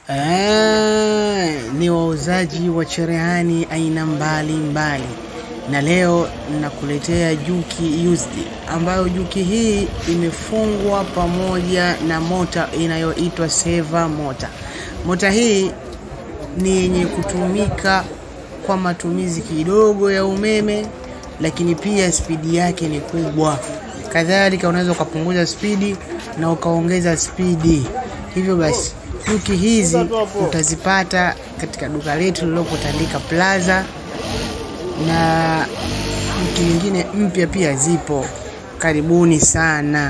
Eh, ni wauzaji wa cherehani aina mbali mbali, na leo nakuletea juki used, ambayo juki hii imefungwa pamoja na mota inayoitwa seva mota. Mota hii ni yenye kutumika kwa matumizi kidogo ya umeme, lakini pia spidi yake ni kubwa. Kadhalika unaweza ukapunguza spidi na ukaongeza spidi. Hivyo basi juki hizi utazipata katika duka letu lililopo Tandika Plaza, na juki nyingine mpya pia zipo. Karibuni sana.